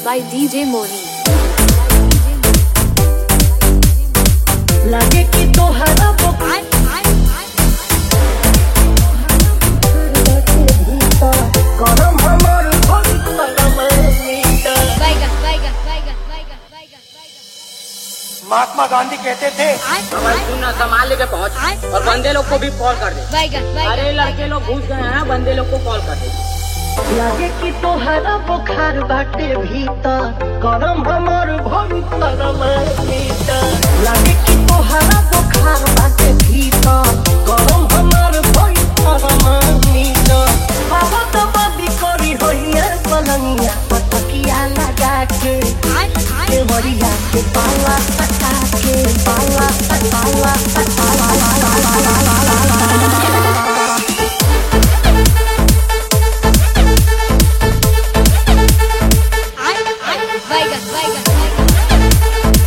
by DJ Moni. लागे कि तोहरा बुखार करम हमर भक्तरम मीटा Vaiga, Vaiga, Vaiga, Vaiga, Vaiga, Vaiga. महात्मा गांधी कहते थे हमारे सुनना संभाल के पहुंच और बंदे लोग को भी कॉल कर दे Vaiga, अरे Vaiga. लड़के लोग घुस गए हैं बंदे लोग को कॉल कर दे लागे कि तोहरा बुखार बाटे भीतर करम हमर भक्तरम मीटा लागे कि तोहरा बुखार बाटे भीतर करम हमर भक्तरम मीटा बाबा तो बदी करी होइया पलंगिया पटकिया लगा के के बड़िया के पाला पटा के पाला पाला Vaiga, Vaiga, Vaiga.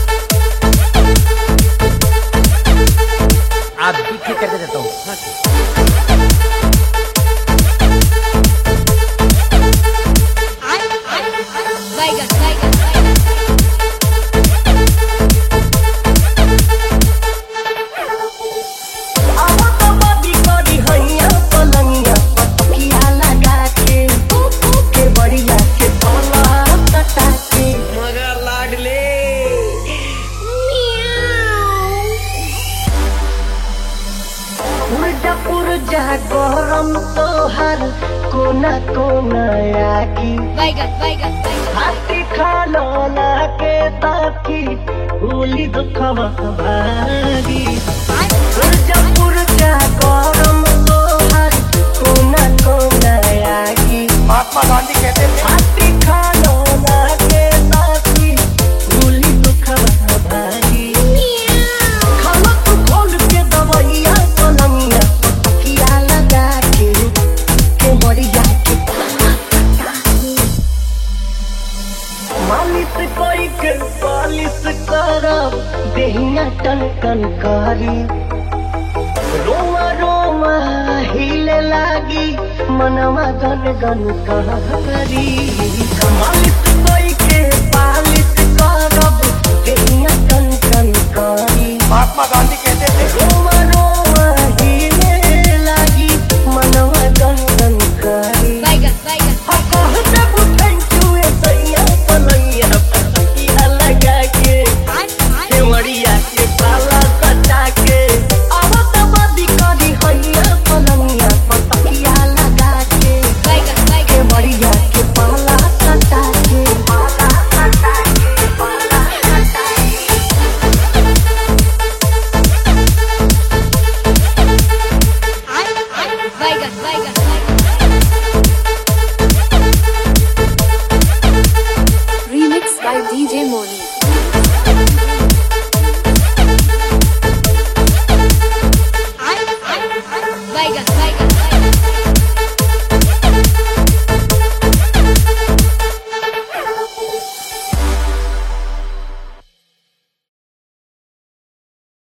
आप भी ठीक करके देता हूँ Vaiga, Vaiga, Vaiga. अब तो बदी करी होइया पलंगिया पटकिया लगा के के बड़िया के पाला पटा के मगर लाडले उल्टा पुरजा गरम तोहर कोना कोना आगी Vaiga, Vaiga, Vaiga. हाथी खालो ना के ताकी उली दुखवा भागी उल्टा पुरजा गरम तोहर कोना कोना आगी महात्मा गांधी कहते थे हाथी खालो ना के ताकी उली दुखवा भागी खाना तू खोल के दवाइया पलंगिया किया लगा के के बढ़िया के मालिश कोई के पालिश करब देहिया टन टन करी रोमा रोमा हिले लागी मनवा गन गन करी मालिश कोई के पालिश करब देहिया टन टन करी महात्मा गांधी कहते थे रोमा रोमा